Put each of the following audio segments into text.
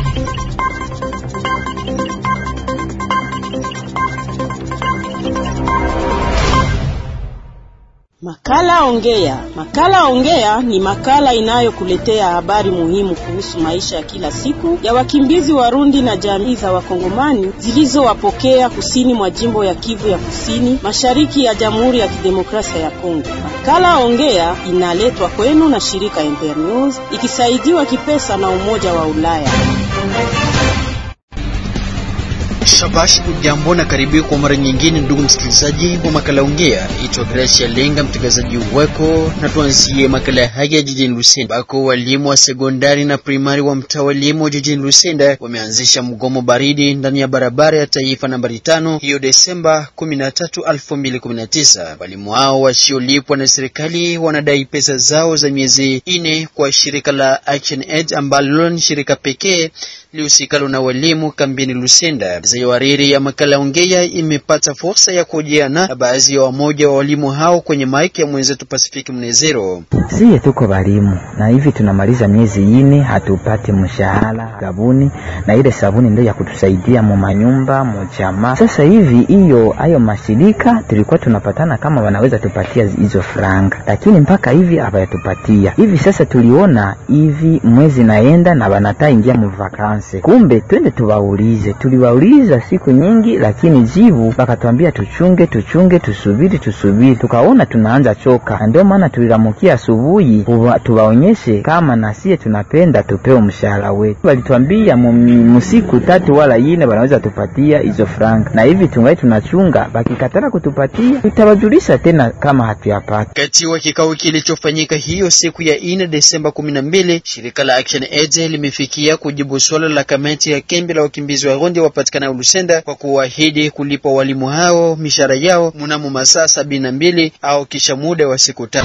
Makala Ongea. Makala Ongea ni makala inayokuletea habari muhimu kuhusu maisha ya kila siku ya wakimbizi Warundi na jamii za Wakongomani zilizowapokea kusini mwa jimbo ya Kivu ya Kusini, mashariki ya Jamhuri ya Kidemokrasia ya Kongo. Makala Ongea inaletwa kwenu na shirika Internews ikisaidiwa kipesa na Umoja wa Ulaya. Shabash, ujambo na karibu kwa mara nyingine, ndugu msikilizaji wa makala Ongea. Itwa Gracia Lenga, mtangazaji wako, na tuanzie makala haya jijini Lusenda, ambako walimu wa sekondari na primari wa mtaa wa elimu jijini Lusenda wameanzisha mgomo baridi ndani ya barabara ya taifa nambari tano hiyo Desemba 13, 2019. Walimu hao wasiolipwa na serikali wanadai pesa zao za miezi ine kwa shirika la Action Aid ambalo ni shirika pekee lihusikalo na walimu kambini Lusenda. Zayoariri ya makala Ongea imepata fursa ya kujiana na baadhi ya wamoja wa walimu hao kwenye maiki ya mwenzetu Pasifiki Mnezero. Siye tuko walimu na hivi tunamaliza miezi ine hatupate mshahara sabuni, na ile sabuni ndio ya kutusaidia mu manyumba mu jamaa. Sasa hivi hiyo hayo mashirika tulikuwa tunapatana kama wanaweza tupatia hizo franga, lakini mpaka hivi hawayatupatia. Hivi sasa tuliona hivi mwezi naenda na wanata ingia mu vakanse, kumbe twende tuwaulize. Tuliwauliza siku nyingi, lakini jibu wakatuambia tuchunge, tuchunge, tusubiri, tusubiri. Tukaona tunaanza choka, na ndio maana tulilamukia asubuhi tuwaonyeshe kama nasie tunapenda tupewe mshahara wetu. Walituambia musiku tatu wala ine wanaweza tupatia hizo franga, na hivi tungai tunachunga, bakikatara kutupatia tutawajulisha tena kama hatuyapata. Kati wa kikao kilichofanyika hiyo siku ya ine Desemba kumi na mbili, shirika la Action Aid limefikia kujibu swala la kamati ya kembi la wakimbizi wa Rundi wapatikana Lusenda kwa kuahidi kulipa walimu hao mishahara yao mnamo masaa sabini na mbili au kisha muda wa siku tatu.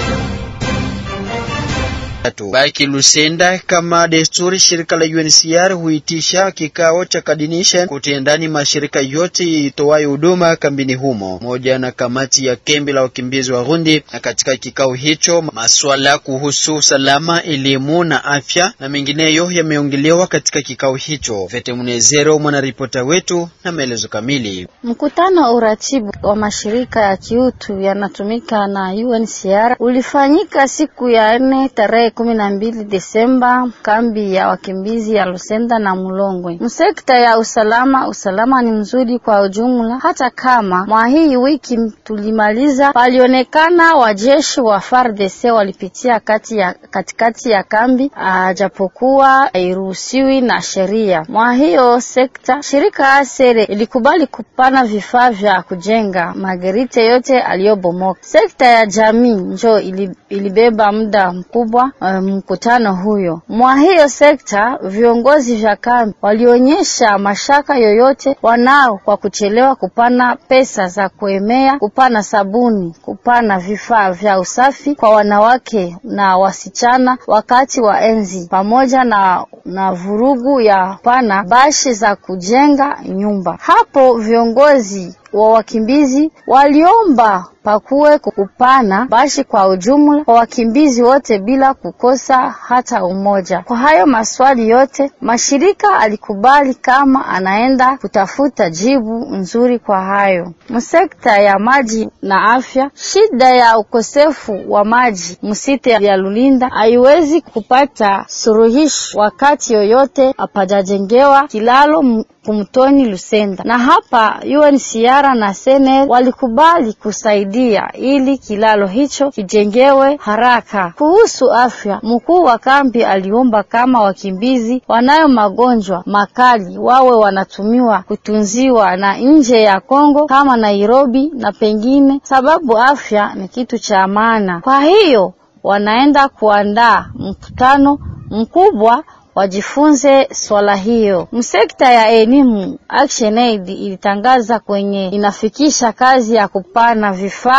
Baki Lusenda, kama desturi, shirika la UNHCR huitisha kikao cha coordination kutendani mashirika yote itoayo huduma kambini humo moja na kamati ya kembi la wakimbizi wa Rundi. Na katika kikao hicho maswala kuhusu usalama, elimu na afya na mengineyo yameongelewa katika kikao hicho. Vete Mnezero, mwanaripota wetu na maelezo kamili. Mkutano wa uratibu wa mashirika ya kiutu yanatumika na UNHCR ulifanyika siku ya nne tarehe kumi na mbili Desemba kambi ya wakimbizi ya Lusenda na Mulongwe. Msekta ya usalama, usalama ni mzuri kwa ujumla, hata kama mwa hii wiki tulimaliza palionekana wajeshi wa FARDC walipitia kati ya katikati ya kambi, ajapokuwa hairuhusiwi na sheria. Mwa hiyo sekta shirika asere ilikubali kupana vifaa vya kujenga magerite yote aliyobomoka. Sekta ya jamii njo ilibeba muda mkubwa mkutano huyo. Mwa hiyo sekta viongozi vya kambi walionyesha mashaka yoyote wanao kwa kuchelewa kupana pesa za kuemea, kupana sabuni, kupana vifaa vya usafi kwa wanawake na wasichana wakati wa enzi, pamoja na, na vurugu ya pana bashi za kujenga nyumba. Hapo viongozi wa wakimbizi waliomba pakuwe kupana bashi kwa ujumla kwa wakimbizi wote bila kukosa hata umoja. Kwa hayo maswali yote, mashirika alikubali kama anaenda kutafuta jibu nzuri kwa hayo. Msekta ya maji na afya, shida ya ukosefu wa maji msite ya Lulinda haiwezi kupata suluhisho wakati yoyote apajajengewa kilalo kumtoni Lusenda, na hapa UNHCR na SNL walikubali kusaidia ili kilalo hicho kijengewe haraka. Kuhusu afya, mkuu wa kambi aliomba kama wakimbizi wanayo magonjwa makali wawe wanatumiwa kutunziwa na nje ya Kongo kama Nairobi na pengine, sababu afya ni kitu cha maana. Kwa hiyo wanaenda kuandaa mkutano mkubwa wajifunze swala hiyo. Msekta ya elimu, Action Aid ilitangaza kwenye inafikisha kazi ya kupana vifaa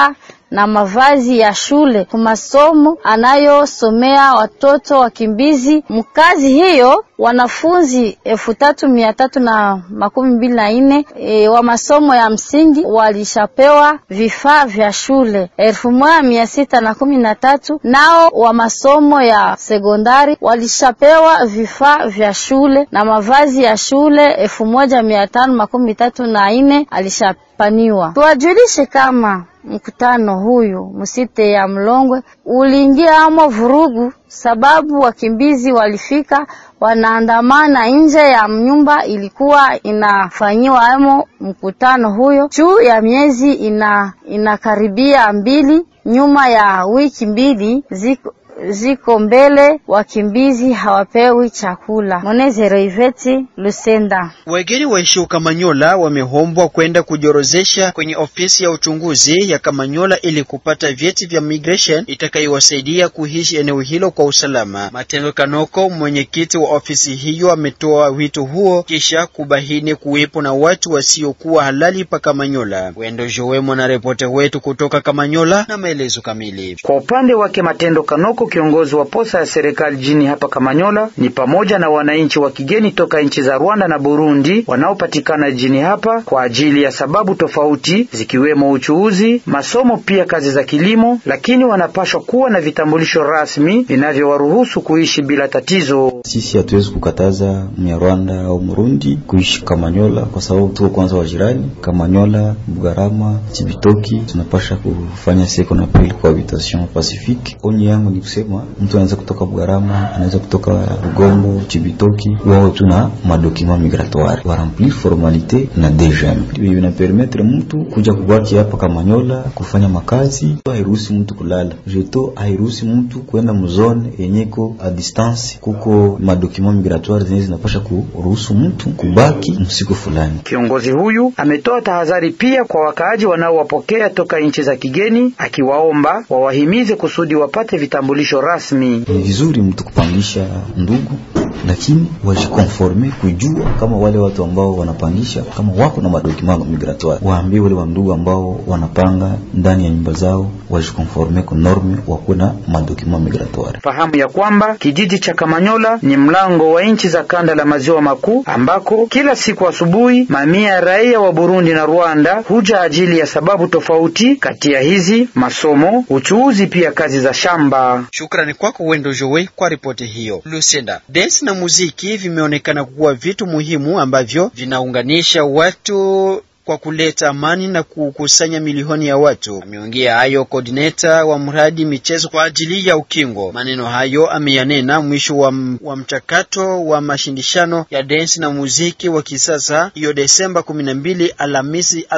na mavazi ya shule kwa masomo anayosomea watoto wakimbizi. Mkazi hiyo wanafunzi elfu tatu mia tatu na makumi mbili na nne e, wa masomo ya msingi walishapewa vifaa vya shule elfu moja mia sita na kumi na tatu nao wa masomo ya sekondari walishapewa vifaa vya shule na mavazi ya shule elfu moja mia tano makumi tatu na nne alishapaniwa. Tuwajulishe kama mkutano huyu msite ya Mlongwe uliingia amo vurugu, sababu wakimbizi walifika wanaandamana nje ya nyumba ilikuwa inafanyiwa amo mkutano huyo juu ya miezi ina inakaribia mbili. Nyuma ya wiki mbili ziko ziko mbele, wakimbizi hawapewi chakula. Monezero Iveti Lusenda. Wageni waishio Kamanyola wamehombwa kwenda kujiorozesha kwenye ofisi ya uchunguzi ya Kamanyola ili kupata vyeti vya migration itakayowasaidia kuishi eneo hilo kwa usalama. Matendo Kanoko, mwenyekiti wa ofisi hiyo, ametoa wito huo kisha kubaini kuwepo na watu wasiokuwa halali pa Kamanyola. Wendo Jowe, mwanaripota wetu kutoka Kamanyola, na maelezo kamili. Kwa upande wake Matendo Kanoko kiongozi wa posa ya serikali jini hapa Kamanyola ni pamoja na wananchi wa kigeni toka nchi za Rwanda na Burundi wanaopatikana jini hapa kwa ajili ya sababu tofauti zikiwemo uchuuzi, masomo, pia kazi za kilimo, lakini wanapashwa kuwa na vitambulisho rasmi vinavyowaruhusu kuishi bila tatizo. Sisi hatuwezi kukataza Mnyarwanda au Mrundi kuishi Kamanyola kwa sababu tuko kwanza wajirani. Kamanyola, Bugarama, Chibitoki tunapasha kufanya second appel cohabitation pacifique. Onyi yangu ni kusema mtu anaweza kutoka Bugarama, anaweza kutoka Rugombo, Chibitoki, wao tuna madokima migratoire waramplir formalite na DGM vina permettre mtu kuja kubaki hapa Kamanyola kufanya makazi. Hairuhusi mtu kulala jeto, hairuhusi mtu kwenda mzone yenyeko a distance. Kuko madokima migratoire zenye zinapasha kuruhusu mtu kubaki msiku fulani. Kiongozi huyu ametoa tahadhari pia kwa wakaaji wanaowapokea toka nchi za kigeni, akiwaomba wawahimize kusudi wapate vitambulisho rasmi. Ni vizuri mtu kupangisha ndugu, lakini wajikonforme kujua kama wale watu ambao wanapangisha kama wako na madokima migratoire, waambie wale wandugu ambao wanapanga ndani ya nyumba zao wajikonforme ku norme, wakuwe na madokima migratoire. Fahamu ya kwamba kijiji cha Kamanyola ni mlango wa nchi za kanda la maziwa makuu, ambako kila siku asubuhi mamia ya raia wa Burundi na Rwanda huja ajili ya sababu tofauti, kati ya hizi masomo, uchuuzi, pia kazi za shamba. Shukrani kwako Wendo Jowe kwa ripoti hiyo. Lusenda, dance na muziki vimeonekana kuwa vitu muhimu ambavyo vinaunganisha watu kwa kuleta amani na kukusanya milioni ya watu. Ameongea hayo coordinator wa mradi michezo kwa ajili ya ukingo. Maneno hayo ameyanena mwisho wa, wa mchakato wa mashindishano ya dance na muziki wa kisasa hiyo Desemba 12 Alhamisi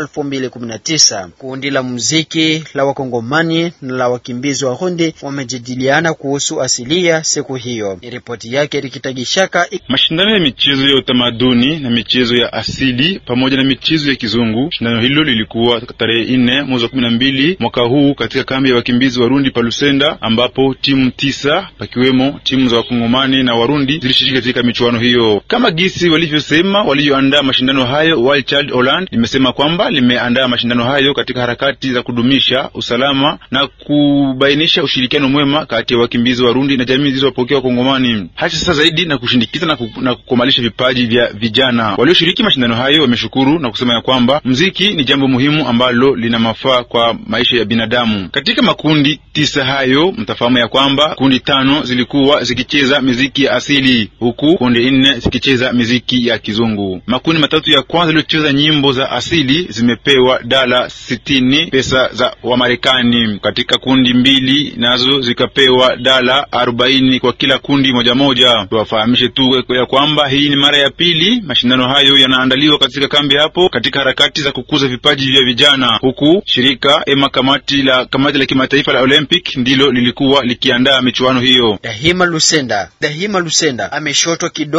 2019. Kundi la muziki la wakongomani na la wakimbizi wa Rundi wamejadiliana kuhusu asilia siku hiyo. Ni ripoti yake Rikitagishaka. Mashindano ya michezo ya utamaduni na michezo ya asili pamoja na michezo ya kizungu. Shindano hilo lilikuwa tarehe nne mwezi wa kumi na mbili mwaka huu katika kambi ya wakimbizi Warundi pa Lusenda, ambapo timu tisa pakiwemo timu za wakongomani na Warundi zilishiriki katika michuano hiyo. Kama gisi walivyosema walioandaa mashindano hayo, Wild Child Holland limesema kwamba limeandaa mashindano hayo katika harakati za kudumisha usalama na kubainisha ushirikiano mwema kati ya wakimbizi Warundi na jamii zilizopokea wakongomani, hasa sasa zaidi na kushindikiza na, ku, na kukomalisha vipaji vya vijana walioshiriki mashindano hayo. Wameshukuru na kusema ya kwamba mziki ni jambo muhimu ambalo lina mafaa kwa maisha ya binadamu. Katika makundi tisa hayo, mtafahamu ya kwamba kundi tano zilikuwa zikicheza miziki ya asili huku kundi nne zikicheza miziki ya kizungu. Makundi matatu ya kwanza yaliyocheza nyimbo za asili zimepewa dala sitini pesa za Wamarekani. Katika kundi mbili nazo zikapewa dala arobaini kwa kila kundi moja moja. Tuwafahamishe tu ya kwamba hii ni mara ya pili mashindano hayo yanaandaliwa katika kambi hapo katika harakati za kukuza vipaji vya vijana, huku shirika ema kamati la kamati la kimataifa la Olympic ndilo lilikuwa likiandaa michuano hiyo. Dahima Lusenda, Dahima Lusenda ameshotwa kidole kuwa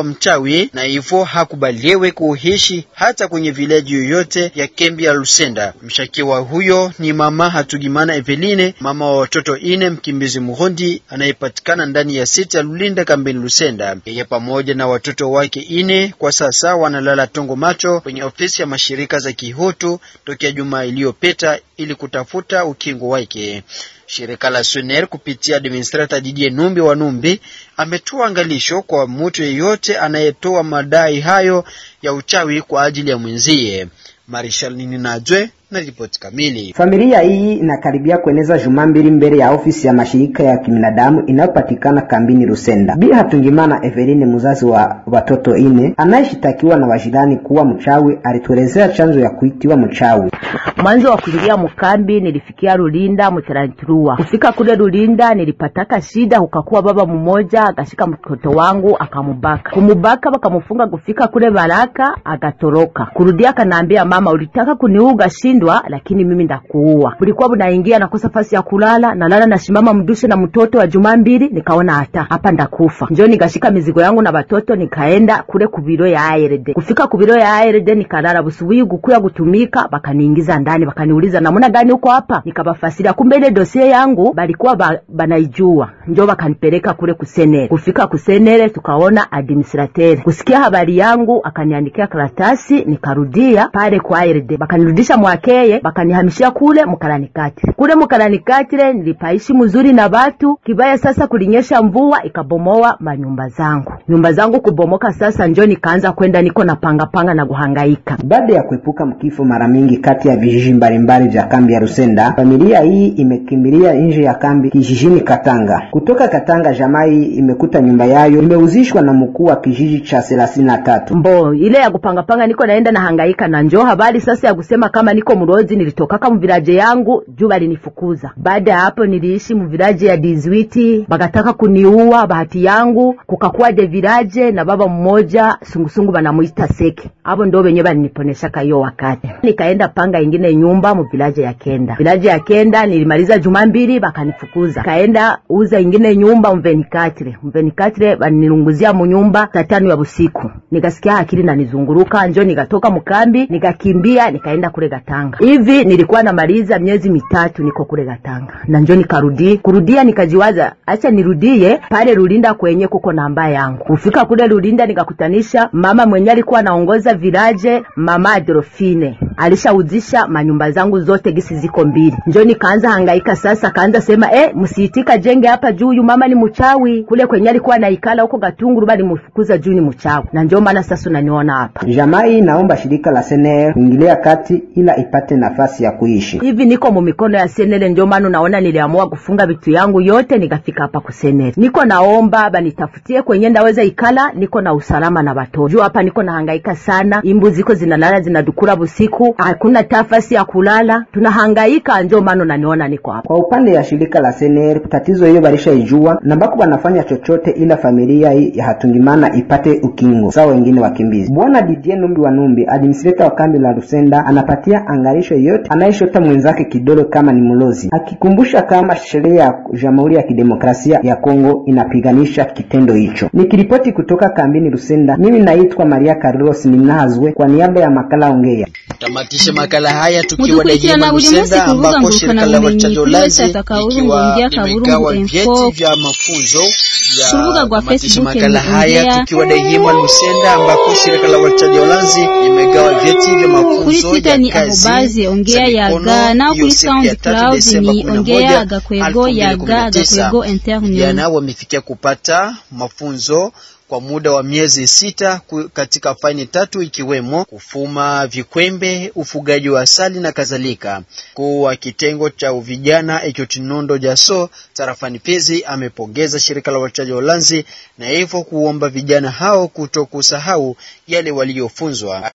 kuwa mchawi na hivyo hakubaliwe kuishi hata kwenye vilaji yoyote ya kambi ya Lusenda. Mshakiwa huyo ni mama Hatugimana Eveline, mama wa watoto ine, mkimbizi Muhondi anayepatikana ndani ya sita ya Lulinda kambini Lusenda. Yeye pamoja na watoto wake ine kwa sasa wanalala tongo macho kwenye ofisi ya mashirika za kihutu tokea juma iliyopita ili kutafuta ukingo wake. Shirika la Suner kupitia administrator Didier Numbi wa Numbi ametoa angalisho kwa mtu yeyote anayetoa madai hayo ya uchawi kwa ajili ya mwenzie. Marshal Nini Najwe na ripoti kamili. Familia hii inakaribia kueneza juma mbili mbele ya ofisi ya mashirika ya kibinadamu inayopatikana kambini Rusenda. Bi Hatungimana Eveline, mzazi wa watoto ine anayeshitakiwa na wajirani kuwa mchawi, alituelezea chanzo ya kuitiwa mchawi. Mwanzo wa kuingia mkambi nilifikia Rulinda Mutaranturua. Kufika kule Rulinda nilipataka shida, ukakuwa baba mmoja akashika mtoto wangu akamubaka, kumubaka wakamufunga. Kufika kule Baraka agatoroka, kurudia akanaambia mama, ulitaka kuniuga shindwa, lakini mimi ndakuua. Bulikuwa bunaingia nakosa fasi ya kulala, nalala nashimama mdushe na mtoto wa juma mbili, nikaona hata hapa ndakufa. Njo nikashika mizigo yangu na batoto nikaenda kule kubiro ya ARD. Kufika kubiro ya ARD nikalala, busubuhi gukuya gutumika, bakaniingiza ndani bakaniuliza namna gani uko hapa, nikabafasiria kumbe ile dosie yangu balikuwa ba, banaijua, njo bakanipeleka kule kusenere. Kufika kusenere tukaona administrateur, kusikia habari yangu akaniandikia karatasi, nikarudia pale kwa ARD, bakanirudisha mwakeye, bakanihamishia kule mkalanikatire. Kule mkalanikatire nilipaishi mzuri na batu kibaya. Sasa kulinyesha mvua ikabomoa manyumba zangu, nyumba zangu kubomoka. Sasa njo nikaanza kwenda niko na panga panga na kuhangaika. Baada ya kuepuka mkifo mara mingi kati ya vijiji mbalimbali vya kambi ya Rusenda, familia hii imekimbilia nje ya kambi kijijini Katanga. Kutoka Katanga, jamaa hii imekuta nyumba yayo imeuzishwa na mkuu wa kijiji cha thelathini na tatu. Mbo ile ya kupangapanga niko naenda nahangaika na njo habari sasa ya kusema kama niko mrozi, nilitokaka mviraje yangu juu balinifukuza. Baada ya hapo niliishi mviraje ya Dizwiti, bakataka kuniua. Bahati yangu kukakuwa de viraje na baba mmoja sungusungu banamuita Seke, abo ndo benye baliniponeshaka hiyo wakati. Nikaenda panga ingine nyumba mu village ya Kenda. Village ya Kenda nilimaliza juma mbili bakanifukuza. Kaenda uza ingine nyumba mvenikatire. Mvenikatire banilunguzia mu nyumba saa tano ya busiku. Nikasikia akili nanizunguruka, njo nikatoka mkambi, nikakimbia nikaenda kule Gatanga. Hivi nilikuwa namaliza miezi mitatu niko kule Gatanga. Na njo nikarudi, kurudia nikajiwaza acha nirudie pale Rulinda kwenye kuko namba yangu. Kufika kule Rulinda nikakutanisha mama mwenye alikuwa anaongoza village, mama Adolfine. Alishauzisha manyumba zangu zote gisi ziko mbili. Njo nikaanza hangaika sasa, kaanza sema eh, msiitika jenge hapa juu, huyu mama ni mchawi. Kule kwenye alikuwa naikala huko Gatunguru bali mfukuza juu ni mchawi. Na njo maana sasa unaniona hapa. Jamaa hii naomba shirika la SNL kuingilia kati ila ipate nafasi ya kuishi. Hivi niko mu mikono ya senele, ndio maana unaona niliamua kufunga vitu yangu yote nikafika hapa kusenele. Niko naomba banitafutie kwenye ndaweza ikala, niko na usalama na watoto. Juu hapa niko nahangaika sana, imbu ziko zinalala zinadukura busiku, hakuna tafasi ya kulala, tunahangaika, ndio maana unaniona niko hapa. Kwa upande ya shirika la SNL tatizo hiyo balishaijua na bako banafanya chochote ila familia hii ya Hatungimana ipate ukingo sawa wengine wakimbizi. Bwana Didier Numbi wa Numbi, administrator wa kambi la Rusenda, anapatia angalisho yote anayeshota mwenzake kidole kama ni mlozi, akikumbusha kama sheria ya Jamhuri ya Kidemokrasia ya Kongo inapiganisha kitendo hicho. Nikiripoti kutoka kambini Rusenda, mimi naitwa Maria Carlos Ninazwe kwa niaba ya makala Ongea. Tamatisha makala haya tukiwa Mudukurikirana Dayema buri munsi Lusenda, ku rubuga ambako shirika la ngurukanabumenyi wachaji kuri Ulanzi website akaburungu ikiwa ongea kaburungu limegawa info vyeti vya mafunzo ku rubuga ya rwa tamatisha Facebook makala ni haya Ongea. tukiwa Dayema Lusenda, ambako shirika la wachaji Ulanzi limegawa vyeti vya kuri mafunzo twitter ya ni kazi ahubazi ongea za yaga mikono naho hiyo kuri siku ya tatu soundcloud Desemba ni 11, ongea agakwego yaga 2019. agakwego internew Vijana wamefikia kupata mafunzo kwa muda wa miezi sita ku- katika faini tatu ikiwemo kufuma vikwembe, ufugaji wa asali na kadhalika. Mkuu wa kitengo cha vijana Ekotinondo Jaso tarafani Fizi amepongeza shirika la wachaji wa Ulanzi na hivyo kuomba vijana hao kuto kusahau yale waliofunzwa.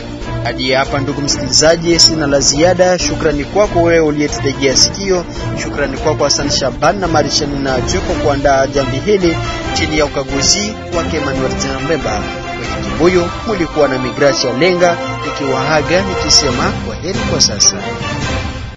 Hadi hapa ndugu msikilizaji, sina la ziada. Shukrani kwako wewe uliyetutegea sikio. Shukrani kwako Hassan Shaban na Marishani na Joko kuandaa jambi hili chini ya ukaguzi wake Emmanuel Mbemba. Kwenye kibuyu mulikuwa na Migrasia Lenga, nikiwaaga nikisema kwa heri kwa sasa.